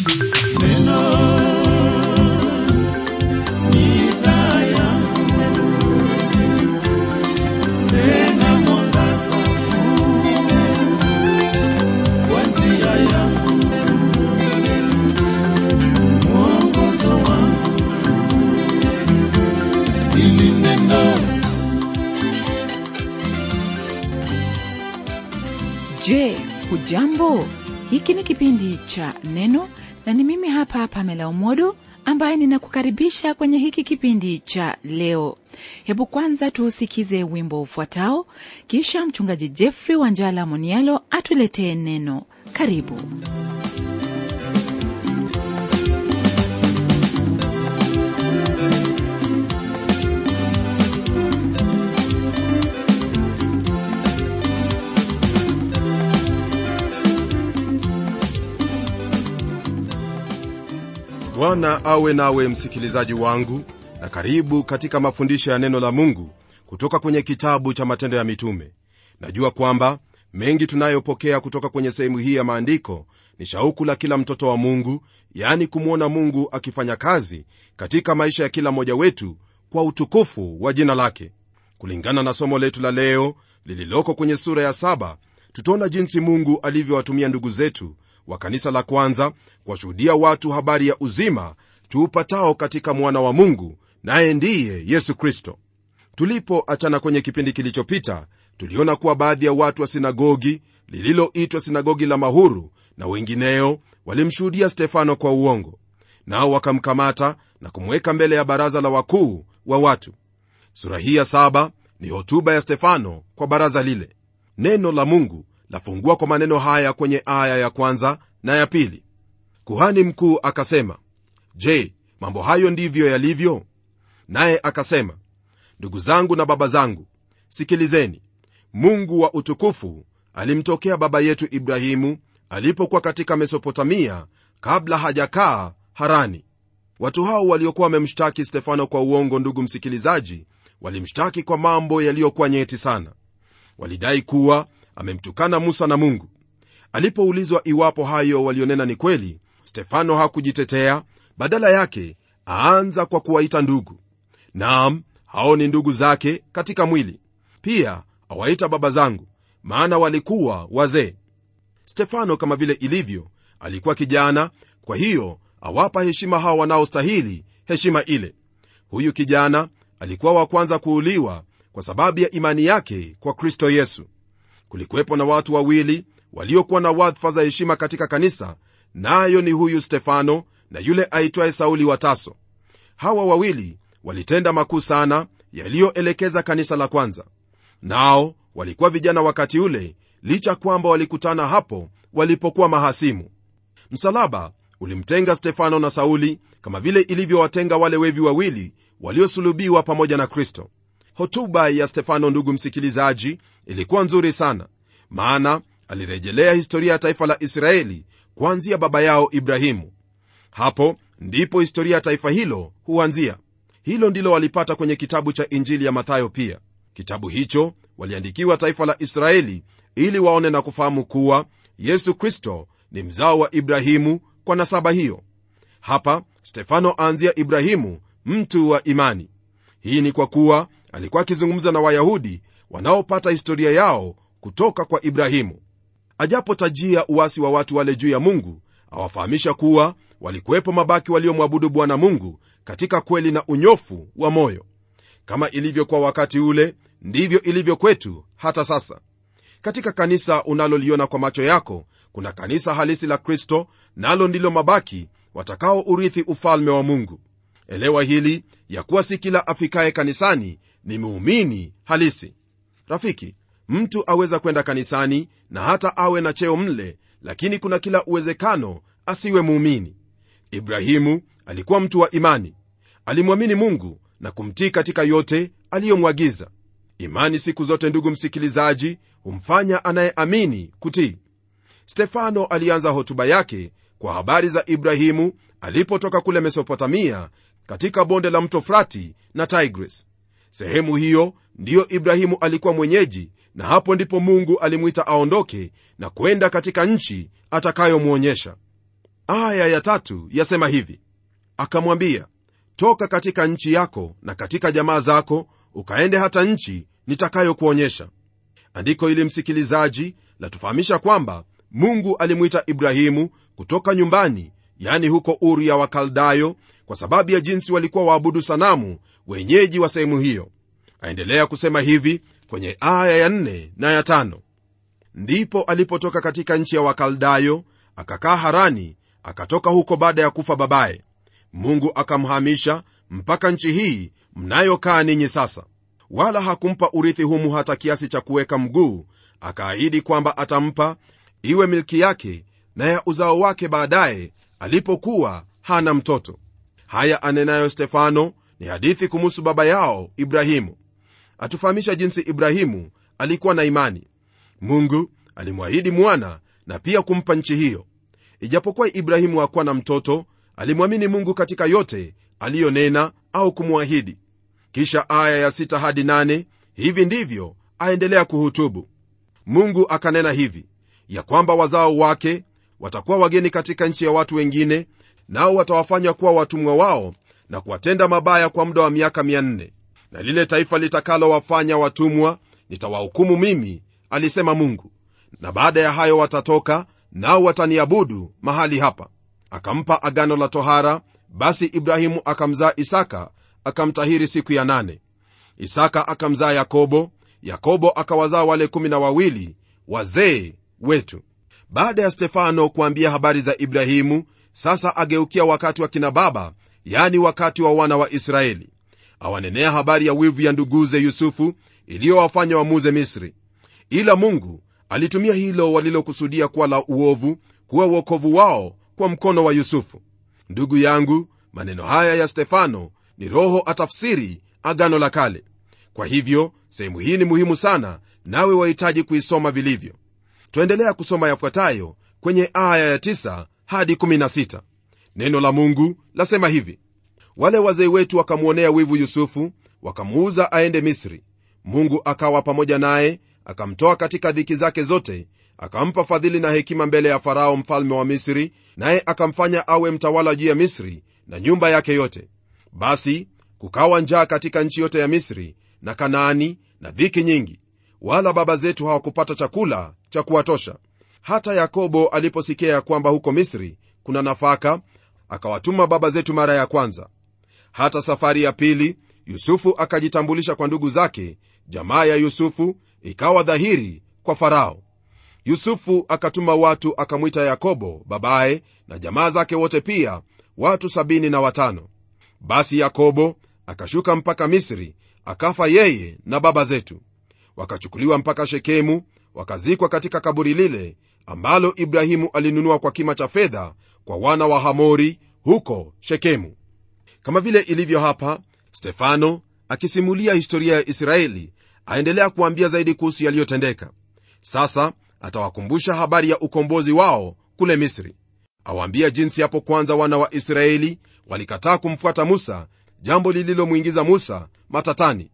Je, hujambo? Hiki ni kipindi cha Neno na ni mimi hapa Pamela Umodo ambaye ninakukaribisha kwenye hiki kipindi cha leo. Hebu kwanza tuusikize wimbo ufuatao, kisha mchungaji Jeffrey Wanjala Monialo atuletee neno. Karibu. bwana awe nawe msikilizaji wangu na karibu katika mafundisho ya neno la mungu kutoka kwenye kitabu cha matendo ya mitume najua kwamba mengi tunayopokea kutoka kwenye sehemu hii ya maandiko ni shauku la kila mtoto wa mungu yaani kumwona mungu akifanya kazi katika maisha ya kila mmoja wetu kwa utukufu wa jina lake kulingana na somo letu la leo lililoko kwenye sura ya saba tutaona jinsi mungu alivyowatumia ndugu zetu wa kanisa la kwanza kuwashuhudia watu habari ya uzima tuupatao katika mwana wa mungu naye ndiye yesu kristo tulipoachana kwenye kipindi kilichopita tuliona kuwa baadhi ya watu wa sinagogi lililoitwa sinagogi la mahuru na wengineo walimshuhudia stefano kwa uongo nao wakamkamata na kumweka mbele ya baraza la wakuu wa watu sura hii ya saba ni hotuba ya stefano kwa baraza lile neno la mungu lafungua kwa maneno haya kwenye aya ya kwanza na ya pili kuhani mkuu akasema je mambo hayo ndivyo yalivyo naye akasema ndugu zangu na baba zangu sikilizeni mungu wa utukufu alimtokea baba yetu ibrahimu alipokuwa katika mesopotamia kabla hajakaa harani watu hao waliokuwa wamemshtaki stefano kwa uongo ndugu msikilizaji walimshtaki kwa mambo yaliyokuwa nyeti sana walidai kuwa amemtukana musa na mungu alipoulizwa iwapo hayo walionena ni kweli stefano hakujitetea badala yake aanza kwa kuwaita ndugu naam hao ni ndugu zake katika mwili pia awaita baba zangu maana walikuwa wazee stefano kama vile ilivyo alikuwa kijana kwa hiyo awapa heshima hao wanaostahili heshima ile huyu kijana alikuwa wa kwanza kuuliwa kwa sababu ya imani yake kwa kristo yesu kulikuwepo na watu wawili waliokuwa na wadhifa za heshima katika kanisa nayo na ni huyu stefano na yule aitwaye sauli wa taso hawa wawili walitenda makuu sana yaliyoelekeza kanisa la kwanza nao walikuwa vijana wakati ule licha kwamba walikutana hapo walipokuwa mahasimu msalaba ulimtenga stefano na sauli kama vile ilivyowatenga wale wevi wawili waliosulubiwa pamoja na kristo hotuba ya stefano ndugu msikilizaji ilikuwa nzuri sana maana alirejelea historia ya taifa la israeli kuanzia baba yao ibrahimu hapo ndipo historia ya taifa hilo huanzia hilo ndilo walipata kwenye kitabu cha injili ya mathayo pia kitabu hicho waliandikiwa taifa la israeli ili waone na kufahamu kuwa yesu kristo ni mzao wa ibrahimu kwa nasaba hiyo hapa stefano aanzia ibrahimu mtu wa imani hii ni kwa kuwa alikuwa akizungumza na wayahudi wanaopata historia yao kutoka kwa ibrahimu ajapotajia uwasi wa watu wale juu ya mungu awafahamisha kuwa walikuwepo mabaki waliomwabudu bwana mungu katika kweli na unyofu wa moyo kama ilivyokuwa wakati ule ndivyo ilivyo kwetu hata sasa katika kanisa unaloliona kwa macho yako kuna kanisa halisi la kristo nalo ndilo mabaki watakao urithi ufalme wa mungu elewa hili ya kuwa si kila afikaye kanisani ni muumini halisi rafiki mtu aweza kwenda kanisani na hata awe na cheo mle lakini kuna kila uwezekano asiwe muumini ibrahimu alikuwa mtu wa imani alimwamini mungu na kumtii katika yote aliyomwagiza imani siku zote ndugu msikilizaji humfanya anayeamini kutii stefano alianza hotuba yake kwa habari za ibrahimu alipotoka kule mesopotamia katika bonde la mto frati na tigris sehemu hiyo ndiyo ibrahimu alikuwa mwenyeji na hapo ndipo mungu alimwita aondoke na kwenda katika nchi atakayomwonyesha aya ya tatu yasema hivi akamwambia toka katika nchi yako na katika jamaa zako ukaende hata nchi nitakayokuonyesha andiko ili msikilizaji latufahamisha kwamba mungu alimwita ibrahimu kutoka nyumbani yani huko uru ya wakaldayo kwa sababu ya jinsi walikuwa waabudu sanamu wenyeji wa sehemu hiyo aendelea kusema hivi kwenye aya ya nne na ya tano ndipo alipotoka katika nchi ya wakaldayo akakaa harani akatoka huko baada ya kufa babaye mungu akamhamisha mpaka nchi hii mnayokaa ninyi sasa wala hakumpa urithi humu hata kiasi cha kuweka mguu akaahidi kwamba atampa iwe milki yake na ya uzao wake baadaye alipokuwa hana mtoto haya anenayo stefano ni hadithi kumuhusu baba yao ibrahimu atufahamisha jinsi ibrahimu alikuwa na imani mungu alimwahidi mwana na pia kumpa nchi hiyo ijapokuwa ibrahimu hakuwa na mtoto alimwamini mungu katika yote aliyonena au kumwahidi kisha aya ya 6 hadi 8 hivi ndivyo aendelea kuhutubu mungu akanena hivi ya kwamba wazao wake watakuwa wageni katika nchi ya watu wengine nao watawafanya kuwa watumwa wao na kuwatenda mabaya kwa muda wa miaka 400 na lile taifa litakalowafanya watumwa nitawahukumu mimi alisema mungu na baada ya hayo watatoka nao wataniabudu mahali hapa akampa agano la tohara basi ibrahimu akamzaa isaka akamtahiri siku ya nane isaka akamzaa yakobo yakobo akawazaa wale kumi na wawili wazee wetu baada ya stefano kuambia habari za ibrahimu sasa ageukia wakati wa kina baba yani wakati wa wana wa israeli awanenea habari ya wivu ya nduguze yusufu iliyowafanya wamuze misri ila mungu alitumia hilo walilokusudia kuwa la uovu kuwa uokovu wao kwa mkono wa yusufu ndugu yangu maneno haya ya stefano ni roho atafsiri agano la kale kwa hivyo sehemu hii ni muhimu sana nawe wahitaji kuisoma vilivyo twaendelea kusoma yafuatayo kwenye aya ya 9 hadi 16 neno la mungu lasema hivi wale wazee wetu wakamwonea wivu yusufu wakamuuza aende misri mungu akawa pamoja naye akamtoa katika dhiki zake zote akampa fadhili na hekima mbele ya farao mfalme wa misri naye akamfanya awe mtawala juu ya misri na nyumba yake yote basi kukawa njaa katika nchi yote ya misri na kanaani na dhiki nyingi wala baba zetu hawakupata chakula cha kuwatosha hata yakobo aliposikia ya kwamba huko misri kuna nafaka akawatuma baba zetu mara ya kwanza hata safari ya pili yusufu akajitambulisha kwa ndugu zake jamaa ya yusufu ikawa dhahiri kwa farao yusufu akatuma watu akamwita yakobo babaye na jamaa zake wote pia watu sabini na watano basi yakobo akashuka mpaka misri akafa yeye na baba zetu wakachukuliwa mpaka shekemu wakazikwa katika kaburi lile ambalo ibrahimu alinunua kwa kima cha fedha kwa wana wa hamori huko shekemu kama vile ilivyo hapa stefano akisimulia historia ya israeli aendelea kuambia zaidi kuhusu yaliyotendeka sasa atawakumbusha habari ya ukombozi wao kule misri awaambia jinsi hapo kwanza wana wa israeli walikataa kumfuata musa jambo lililomwingiza musa matatani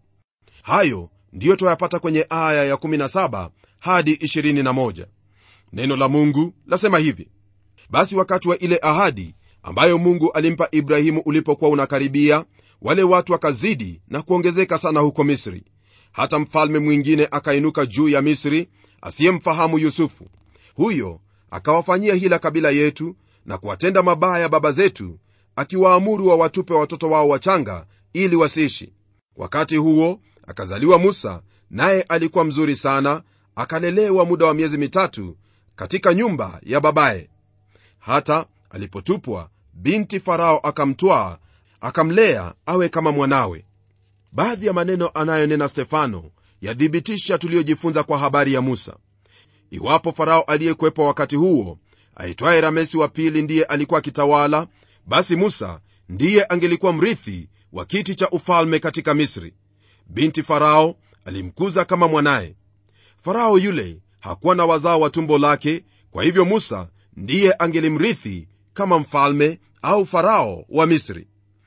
hayo ndiyo twayapata kwenye aya ya17 hadi 21 neno la mungu lasema hivi basi wakati wa ile ahadi ambayo mungu alimpa ibrahimu ulipokuwa unakaribia wale watu wakazidi na kuongezeka sana huko misri hata mfalme mwingine akainuka juu ya misri asiyemfahamu yusufu huyo akawafanyia hila kabila yetu na kuwatenda mabaya baba zetu akiwaamuru wawatupe watoto wao wachanga ili wasiishi wakati huo akazaliwa musa naye alikuwa mzuri sana akalelewa muda wa miezi mitatu katika nyumba ya babaye hata alipotupwa binti farao akamtwaa akamlea awe kama mwanawe baadhi ya maneno anayonena stefano yathibitisha tuliyojifunza kwa habari ya musa iwapo farao aliyekuwepo wakati huo aitwaye ramesi wa pili ndiye alikuwa akitawala basi musa ndiye angelikuwa mrithi wa kiti cha ufalme katika misri binti farao alimkuza kama mwanaye farao yule hakuwa na wazao wa tumbo lake kwa hivyo musa ndiye angelimrithi kama mfalme au farao wa misri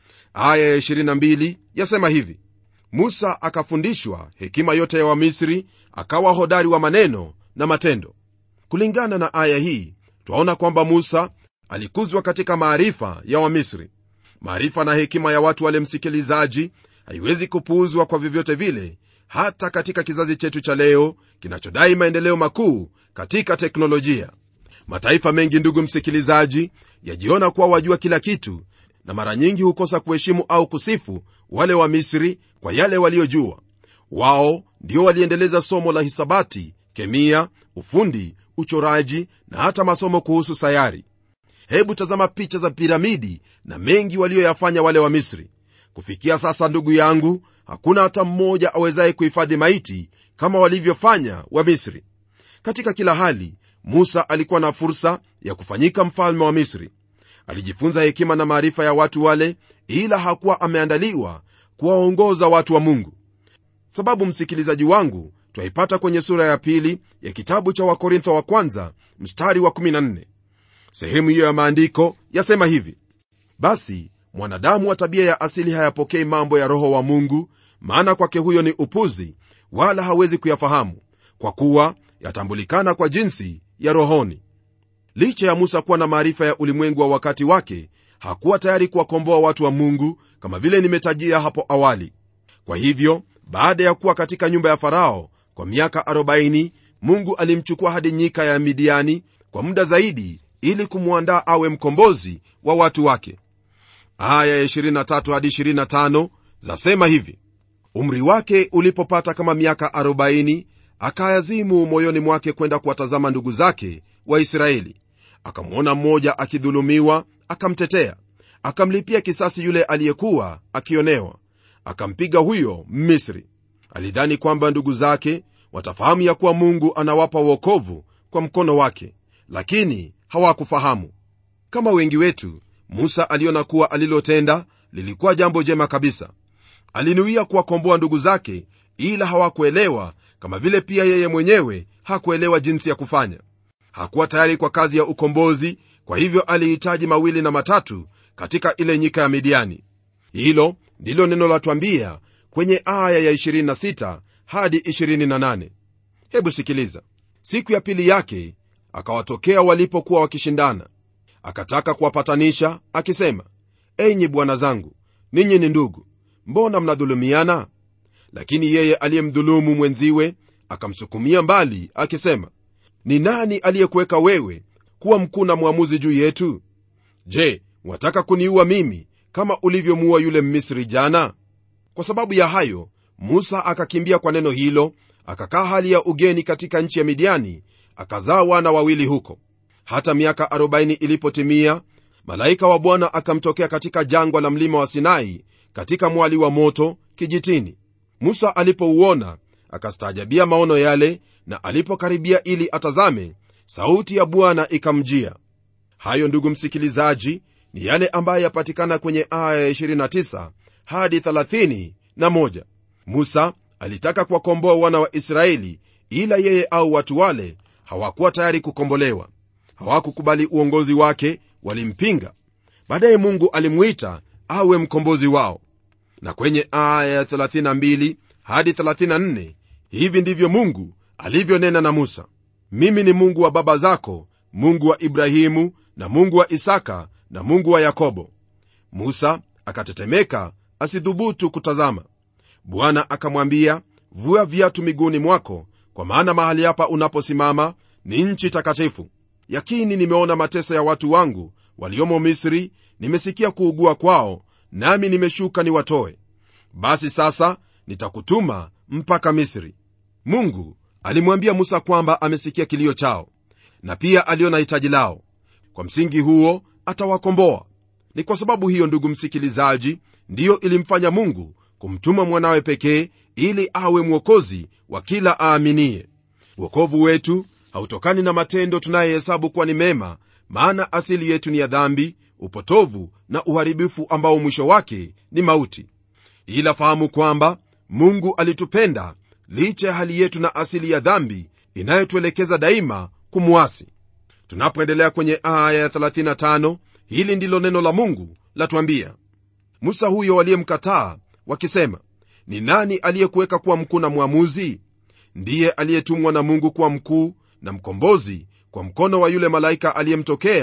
aya ya 22 yasema hivi musa akafundishwa hekima yote ya wamisri akawa hodari wa maneno na matendo kulingana na aya hii twaona kwamba musa alikuzwa katika maarifa ya wamisri maarifa na hekima ya watu wale msikilizaji haiwezi kupuuzwa kwa vyovyote vile hata katika kizazi chetu cha leo kinachodai maendeleo makuu katika teknolojia mataifa mengi ndugu msikilizaji yajiona kuwa wajua kila kitu na mara nyingi hukosa kuheshimu au kusifu wale wa misri kwa yale waliojua wao ndio waliendeleza somo la hisabati kemia ufundi uchoraji na hata masomo kuhusu sayari hebu tazama picha za piramidi na mengi walioyafanya wale wa misri kufikia sasa ndugu yangu hakuna hata mmoja awezaye kuhifadhi maiti kama walivyofanya wa misri katika kila hali musa alikuwa na fursa ya kufanyika mfalme wa misri alijifunza hekima na maarifa ya watu wale ila hakuwa ameandaliwa kuwaongoza watu wa mungu sababu msikilizaji wangu twaipata kwenye sura ya pili ya kitabu cha wakorintho wa kwanza mstari wa 14 sehemu hiyo ya maandiko yasema hivi basi mwanadamu wa tabia ya asili hayapokei mambo ya roho wa mungu maana kwake huyo ni upuzi wala hawezi kuyafahamu kwa kuwa yatambulikana kwa jinsi ya rohoni licha ya musa kuwa na maarifa ya ulimwengu wa wakati wake hakuwa tayari kuwakomboa watu wa mungu kama vile nimetajia hapo awali kwa hivyo baada ya kuwa katika nyumba ya farao kwa miaka 40 mungu alimchukua hadi nyika ya midiani kwa muda zaidi ili kumwandaa awe mkombozi wa watu wake aya ya 23 hadi 25 zasema hivi umri wake ulipopata kama miaka 40 akayazimu moyoni mwake kwenda kuwatazama ndugu zake waisraeli akamwona mmoja akidhulumiwa akamtetea akamlipia kisasi yule aliyekuwa akionewa akampiga huyo misri alidhani kwamba ndugu zake watafahamu ya kuwa mungu anawapa uokovu kwa mkono wake lakini hawakufahamu kama wengi wetu musa aliona kuwa alilotenda lilikuwa jambo jema kabisa alinuia kuwakomboa ndugu zake ila hawakuelewa kama vile pia yeye mwenyewe hakuelewa jinsi ya kufanya hakuwa tayari kwa kazi ya ukombozi kwa hivyo alihitaji mawili na matatu katika ile nyika ya midiani hilo ndilo neno latwambia kwenye aya ya 26 hadi 28 hebu sikiliza siku ya pili yake akawatokea walipokuwa wakishindana akataka kuwapatanisha akisema enyi bwana zangu ninyi ni ndugu mbona mnadhulumiana lakini yeye aliyemdhulumu mwenziwe akamsukumia mbali akisema ni nani aliyekuweka wewe kuwa mkuu na mwamuzi juu yetu je wataka kuniua mimi kama ulivyomuua yule mmisri jana kwa sababu ya hayo musa akakimbia kwa neno hilo akakaa hali ya ugeni katika nchi ya midiani akazaa wana wawili huko hata miaka 40 ilipotimia malaika wa bwana akamtokea katika jangwa la mlima wa sinai katika mwali wa moto kijitini musa alipouona akastaajabia maono yale na alipokaribia ili atazame sauti ya bwana ikamjia hayo ndugu msikilizaji ni yale ambayo yapatikana kwenye aya ya 29 hadi 31 musa alitaka kuwakomboa wana wa israeli ila yeye au watu wale hawakuwa tayari kukombolewa hawakukubali uongozi wake walimpinga baadaye mungu alimwita awe mkombozi wao na kwenye aya ya 32 hadi 34 hivi ndivyo mungu alivyonena na musa mimi ni mungu wa baba zako mungu wa ibrahimu na mungu wa isaka na mungu wa yakobo musa akatetemeka asidhubutu kutazama bwana akamwambia vua viatu miguuni mwako kwa maana mahali hapa unaposimama ni nchi takatifu yakini nimeona mateso ya watu wangu waliomo misri nimesikia kuugua kwao nami nimeshuka niwatoe basi sasa nitakutuma mpaka misri mungu alimwambia musa kwamba amesikia kilio chao na pia aliona hitaji lao kwa msingi huo atawakomboa ni kwa sababu hiyo ndugu msikilizaji ndiyo ilimfanya mungu kumtuma mwanawe pekee ili awe mwokozi wa kila aaminie uokovu wetu hautokani na matendo tunayehesabu kuwa ni mema maana asili yetu ni ya dhambi upotovu na uharibifu ambao mwisho wake ni mauti ila fahamu kwamba mungu alitupenda licha ya hali yetu na asili ya dhambi inayotuelekeza daima kumwasi tunapoendelea kwenye aya ya 35 hili ndilo neno la mungu latwambia musa huyo waliyemkataa wakisema ni nani aliyekuweka kuwa mkuu na mwamuzi ndiye aliyetumwa na mungu kuwa mkuu na mkombozi kwa mkono wa yule malaika aliyemtokea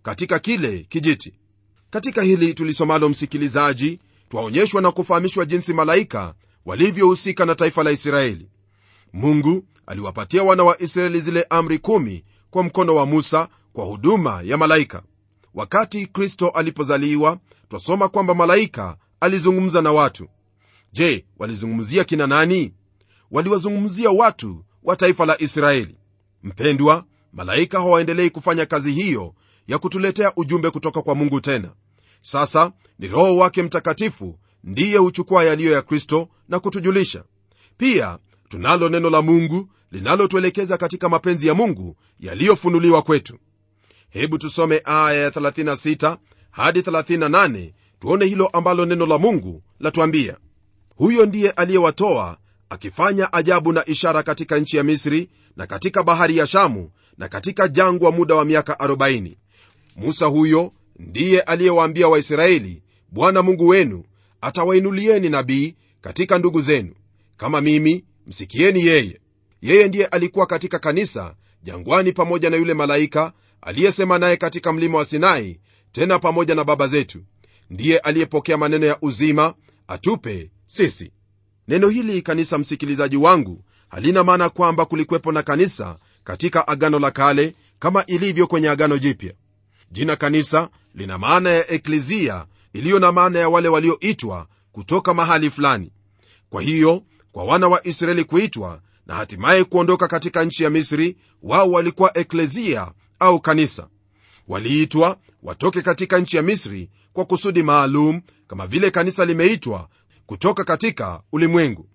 katika kile kijiti katika hili tulisomalo msikilizaji twaonyeshwa na kufahamishwa jinsi malaika walivyohusika na taifa la israeli mungu aliwapatia wana wa israeli zile amri kumi kwa mkono wa musa kwa huduma ya malaika wakati kristo alipozaliwa twasoma kwamba malaika alizungumza na watu je walizungumzia kina nani waliwazungumzia watu wa taifa la israeli mpendwa malaika hawaendelei kufanya kazi hiyo ya kutuletea ujumbe kutoka kwa mungu tena sasa ni roho wake mtakatifu ndiye huchukua yaliyo ya kristo na kutujulisha pia tunalo neno la mungu linalotuelekeza katika mapenzi ya mungu yaliyofunuliwa kwetu hebu tusome aya ya 36 hadi 38 tuone hilo ambalo neno la mungu latuambia huyo ndiye aliyewatoa akifanya ajabu na ishara katika nchi ya misri na katika bahari ya shamu na katika jangwa muda wa miaka 40 musa huyo ndiye aliyewaambia waisraeli bwana mungu wenu atawainulieni nabii katika ndugu zenu kama mimi msikieni yeye yeye ndiye alikuwa katika kanisa jangwani pamoja na yule malaika aliyesema naye katika mlima wa sinai tena pamoja na baba zetu ndiye aliyepokea maneno ya uzima atupe sisi neno hili kanisa msikilizaji wangu halina maana kwamba kulikwepo na kanisa katika agano la kale kama ilivyo kwenye agano jipya jina kanisa lina maana ya eklizia iliyo na maana ya wale walioitwa kutoka mahali fulani kwa hiyo kwa wana wa israeli kuitwa na hatimaye kuondoka katika nchi ya misri wao walikuwa eklezia au kanisa waliitwa watoke katika nchi ya misri kwa kusudi maalum kama vile kanisa limeitwa kutoka katika ulimwengu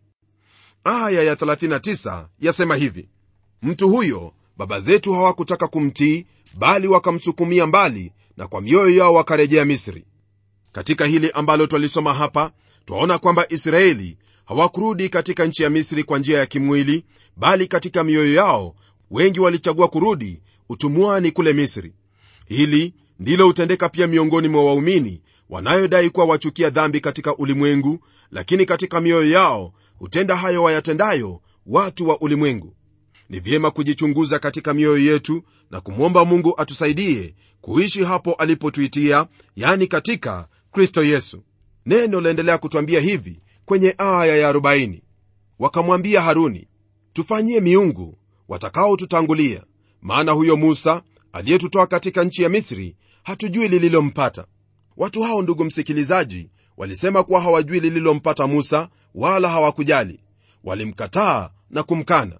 aya ya 39 yasema hivi mtu huyo baba zetu hawakutaka kumtii bali wakamsukumia mbali na kwa mioyo yao wakarejea misri katika hili ambalo twalisoma hapa twaona kwamba israeli hawakurudi katika nchi ya misri kwa njia ya kimwili bali katika mioyo yao wengi walichagua kurudi utumwani kule misri hili ndilo hutendeka pia miongoni mwa waumini wanayodai kuwa wachukia dhambi katika ulimwengu lakini katika mioyo yao hutenda hayo wayatendayo watu wa ulimwengu ni vyema kujichunguza katika mioyo yetu na kumwomba mungu atusaidie kuishi hapo alipotuitia yani katika kristo yesu neno laendelea kutwambia hivi kwenye aya ya 40 wakamwambia haruni tufanyie miungu watakaotutangulia maana huyo musa aliyetutoa katika nchi ya misri hatujui lililompata watu hao ndugu msikilizaji walisema kuwa hawajui lililompata musa wala hawakujali walimkataa na kumkana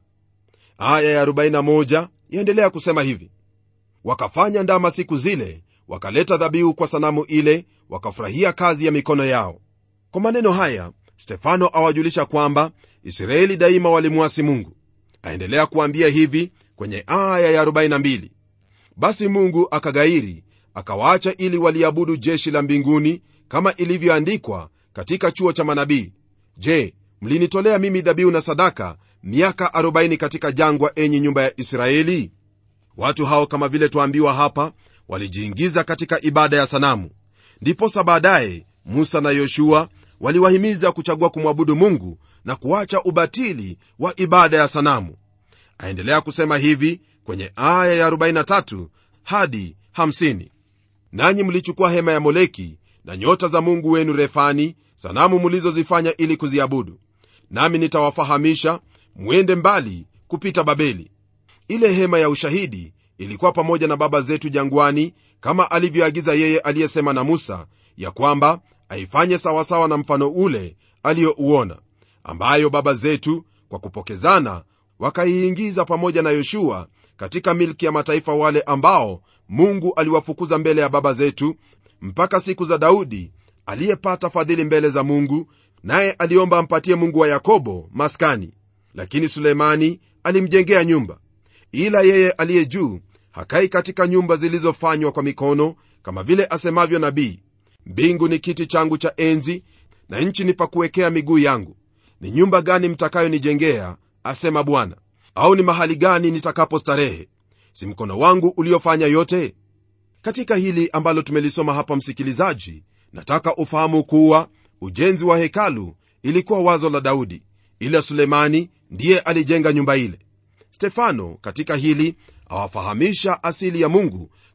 aya ya 41 yaendelea kusema hivi wakafanya ndama siku zile wakaleta dhabihu kwa sanamu ile wakafurahia kazi ya mikono yao kwa maneno haya stefano awajulisha kwamba israeli daima walimwasi mungu aendelea kuambia hivi kwenye aya ya 42 basi mungu akagairi akawaacha ili waliabudu jeshi la mbinguni kama ilivyoandikwa katika chuo cha manabii je mlinitolea mimi dhabihu na sadaka miaka 40 katika jangwa enyi nyumba ya israeli watu hao kama vile twaambiwa hapa walijiingiza katika ibada ya sanamu ndiposa baadaye musa na yoshua waliwahimiza kuchagua kumwabudu mungu na kuacha ubatili wa ibada ya sanamu aendelea kusema hivi kwenye aya ya 43 hadi 50 nanyi mlichukua hema ya moleki na nyota za mungu wenu refani sanamu mlizozifanya ili kuziabudu nami nitawafahamisha mwende mbali kupita babeli ile hema ya ushahidi ilikuwa pamoja na baba zetu jangwani kama alivyoagiza yeye aliyesema na musa ya kwamba aifanye sawasawa na mfano ule aliyouona ambayo baba zetu kwa kupokezana wakaiingiza pamoja na yoshua katika milki ya mataifa wale ambao mungu aliwafukuza mbele ya baba zetu mpaka siku za daudi aliyepata fadhili mbele za mungu naye aliomba ampatie mungu wa yakobo maskani lakini sulemani alimjengea nyumba ila yeye aliye juu hakai katika nyumba zilizofanywa kwa mikono kama vile asemavyo nabii mbingu ni kiti changu cha enzi na nchi ni pakuwekea miguu yangu ni nyumba gani mtakayonijengea asema bwana au ni mahali gani nitakapo starehe si mkono wangu uliofanya yote katika hili ambalo tumelisoma hapa msikilizaji nataka ufahamu kuwa ujenzi wa hekalu ilikuwa wazo la daudi ila sulemani ndiye alijenga nyumba ile stefano katika hili awafahamisha asili ya mungu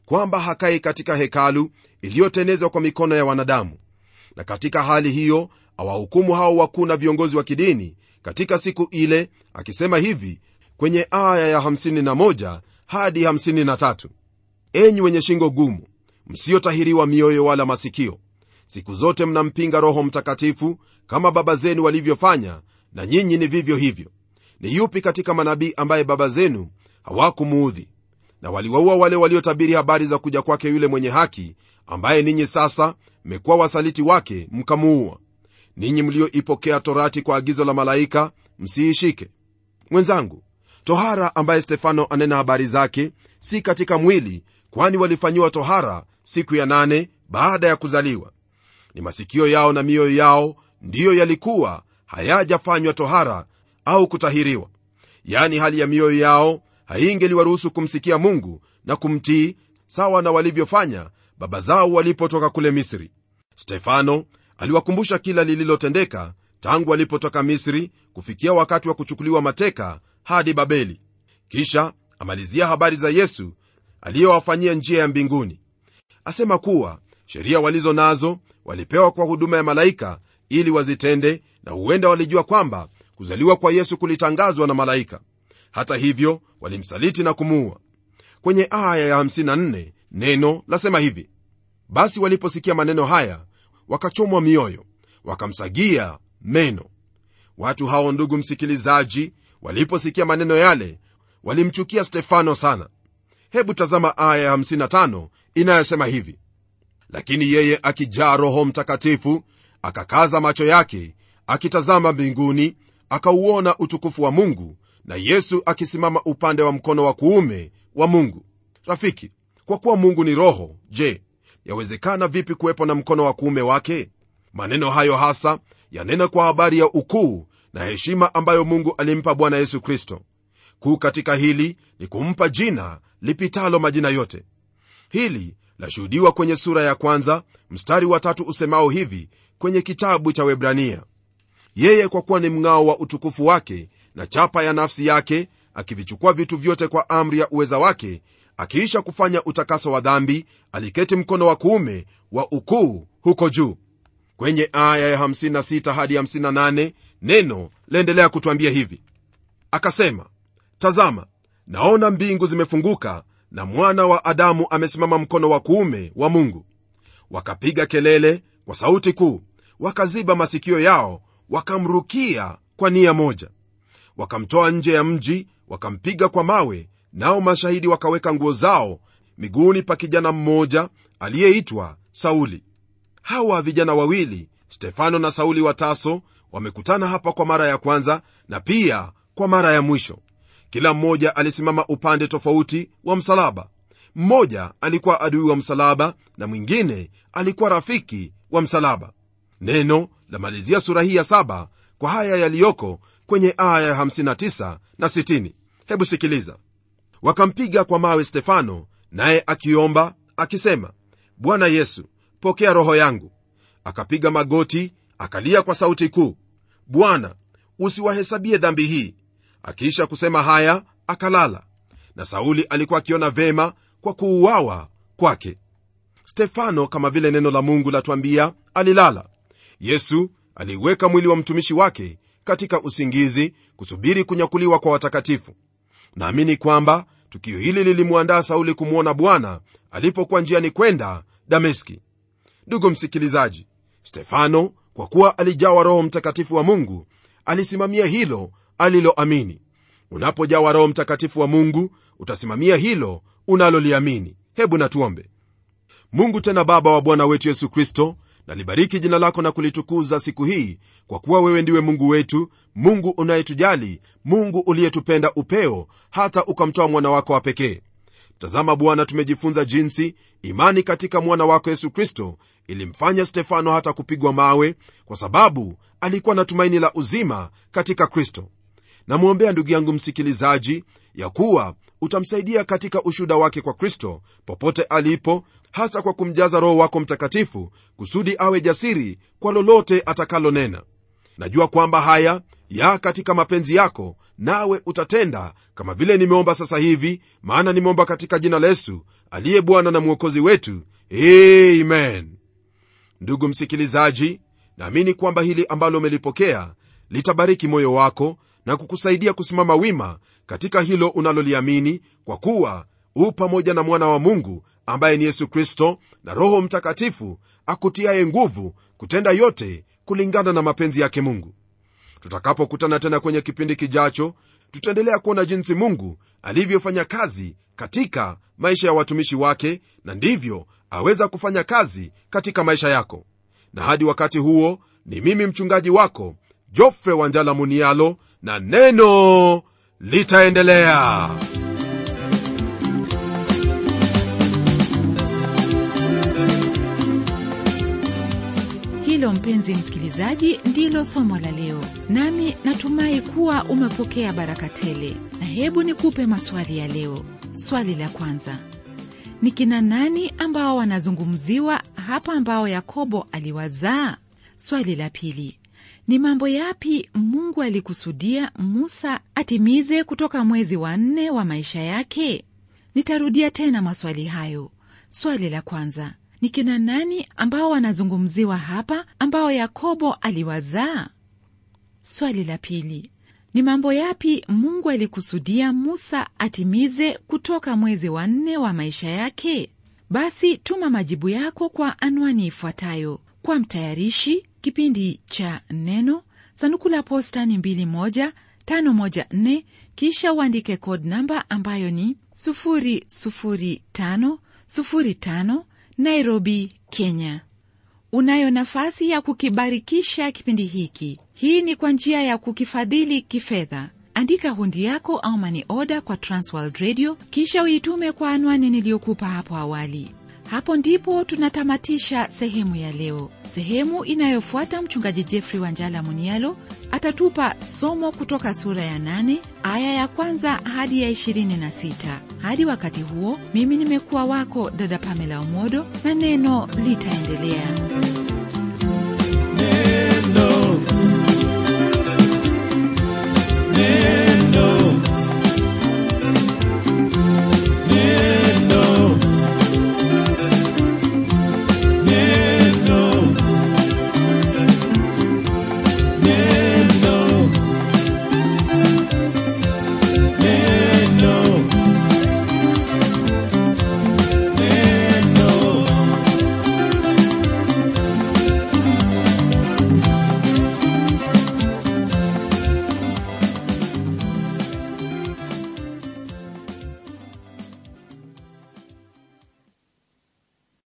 kwamba hakai katika hekalu iliyotenezwa kwa mikono ya wanadamu na katika hali hiyo awahukumu hao wakuu na viongozi wa kidini katika siku ile akisema hivi kwenye aya ya 51 hadi 53 enyi wenye shingo gumu msiotahiriwa mioyo wala masikio siku zote mnampinga roho mtakatifu kama baba zenu walivyofanya na nyinyi ni vivyo hivyo ni yupi katika manabii ambaye baba zenu hawakumuudhi na waliwaua wale waliotabiri habari za kuja kwake yule mwenye haki ambaye ninyi sasa mmekuwa wasaliti wake mkamuua ninyi mlioipokea torati kwa agizo la malaika msiishike mwenzangu tohara ambaye stefano anena habari zake si katika mwili kwani walifanyiwa tohara siku ya nane baada ya kuzaliwa ni masikio yao na mioyo yao ndiyo yalikuwa hayajafanywa tohara au kutahiriwa yaani hali ya mioyo yao haingeliwaruhusu kumsikia mungu na kumtii sawa na walivyofanya baba zao walipotoka kule misri stefano aliwakumbusha kila lililotendeka tangu walipotoka misri kufikia wakati wa kuchukuliwa mateka hadi babeli kisha amalizia habari za yesu aliyowafanyia njia ya mbinguni asema kuwa sheria walizo nazo walipewa kwa huduma ya malaika ili wazitende na huenda walijua kwamba kuzaliwa kwa yesu kulitangazwa na malaika hata hivyo walimsaliti na kumuua kwenye aya ya 54 neno lasema hivi basi waliposikia maneno haya wakachomwa mioyo wakamsagia meno watu hao ndugu msikilizaji waliposikia maneno yale walimchukia stefano sana hebu tazama aya ya 55 inayosema hivi lakini yeye akijaa roho mtakatifu akakaza macho yake akitazama mbinguni akauona utukufu wa mungu na yesu akisimama upande wa mkono wa kuume wa mungu rafiki kwa kuwa mungu ni roho je yawezekana vipi kuwepo na mkono wa kuume wake maneno hayo hasa yanena kwa habari ya ukuu na heshima ambayo mungu alimpa bwana yesu kristo kuu katika hili ni kumpa jina lipitalo majina yote hili lashuhudiwa kwenye sura ya kwanza mstari wa tatu usemao hivi kwenye kitabu cha webrania yeye kwa kuwa ni mng'ao wa utukufu wake na chapa ya nafsi yake akivichukua vitu vyote kwa amri ya uweza wake akiisha kufanya utakaso wa dhambi aliketi mkono wa kuume wa ukuu huko juu kwenye aya ya 56 hadi 58 neno laendelea kutwambia hivi akasema tazama naona mbingu zimefunguka na mwana wa adamu amesimama mkono wa kuume wa mungu wakapiga kelele kwa sauti kuu wakaziba masikio yao wakamrukia kwa nia moja wakamtoa nje ya mji wakampiga kwa mawe nao mashahidi wakaweka nguo zao miguuni pa kijana mmoja aliyeitwa sauli hawa vijana wawili stefano na sauli wa taso wamekutana hapa kwa mara ya kwanza na pia kwa mara ya mwisho kila mmoja alisimama upande tofauti wa msalaba mmoja alikuwa adui wa msalaba na mwingine alikuwa rafiki wa msalaba neno lamalizia sura hii ya saba kwa haya yaliyoko kwenye aya ya 59 na 60 hebu sikiliza wakampiga kwa mawe stefano naye akiomba akisema bwana yesu pokea roho yangu akapiga magoti akalia kwa sauti kuu bwana usiwahesabie dhambi hii akiisha kusema haya akalala na sauli alikuwa akiona vema kwa kuuawa kwake stefano kama vile neno la mungu latwambia alilala yesu aliuweka mwili wa mtumishi wake katika usingizi kusubiri kunyakuliwa kwa watakatifu naamini kwamba tukio hili lilimwandaa sauli kumwona bwana alipokuwa njiani kwenda dameski ndugu msikilizaji stefano kwa kuwa alijawa roho mtakatifu wa mungu alisimamia hilo aliloamini unapojawa roho mtakatifu wa mungu utasimamia hilo unaloliamini hebu natuombe mungu tena baba wa bwana wetu yesu kristo nalibariki jina lako na kulitukuza siku hii kwa kuwa wewe ndiwe mungu wetu mungu unayetujali mungu uliyetupenda upeo hata ukamtoa mwana wako wa pekee tazama bwana tumejifunza jinsi imani katika mwana wako yesu kristo ilimfanya stefano hata kupigwa mawe kwa sababu alikuwa na tumaini la uzima katika kristo namwombea ndugu yangu msikilizaji ya kuwa utamsaidia katika ushuda wake kwa kristo popote alipo hasa kwa kumjaza roho wako mtakatifu kusudi awe jasiri kwa lolote atakalonena najua kwamba haya ya katika mapenzi yako nawe utatenda kama vile nimeomba sasa hivi maana nimeomba katika jina la yesu aliye bwana na mwokozi wetu amen ndugu msikilizaji naamini kwamba hili ambalo umelipokea litabariki moyo wako na kukusaidia kusimama wima katika hilo unaloliamini kwa kuwa u pamoja na mwana wa mungu ambaye ni yesu kristo na roho mtakatifu akutiaye nguvu kutenda yote kulingana na mapenzi yake mungu tutakapokutana tena kwenye kipindi kijacho tutaendelea kuona jinsi mungu alivyofanya kazi katika maisha ya watumishi wake na ndivyo aweza kufanya kazi katika maisha yako na hadi wakati huo ni mimi mchungaji wako jofre wanjala munialo na neno litaendelea hilo mpenzi msikilizaji ndilo somo la leo nami natumai kuwa umepokea baraka tele na hebu nikupe maswali ya leo swali la kwanza ni kina nani ambao wanazungumziwa hapa ambao yakobo aliwazaa swali la pili ni mambo yapi mungu alikusudia musa atimize kutoka mwezi wa nne wa maisha yake nitarudia tena maswali hayo swali la kwanza ni kina nani ambao wanazungumziwa hapa ambao yakobo aliwazaa swali la pili ni mambo yapi mungu alikusudia musa atimize kutoka mwezi wa nne wa maisha yake basi tuma majibu yako kwa anwani ifuatayo kwa mtayarishi kipindi cha neno sanduku la posta ni 2154 kisha uandike code namba ambayo ni 00505 nairobi kenya unayo nafasi ya kukibarikisha kipindi hiki hii ni kwa njia ya kukifadhili kifedha andika hundi yako au mani oda kwa transworld radio kisha uitume kwa anwani niliyokupa hapo awali hapo ndipo tunatamatisha sehemu ya leo sehemu inayofuata mchungaji jeffrey wanjala munialo atatupa somo kutoka sura ya 8 aya ya kwanza hadi ya 26 hadi wakati huo mimi nimekuwa wako dada pamela umodo na neno litaendelea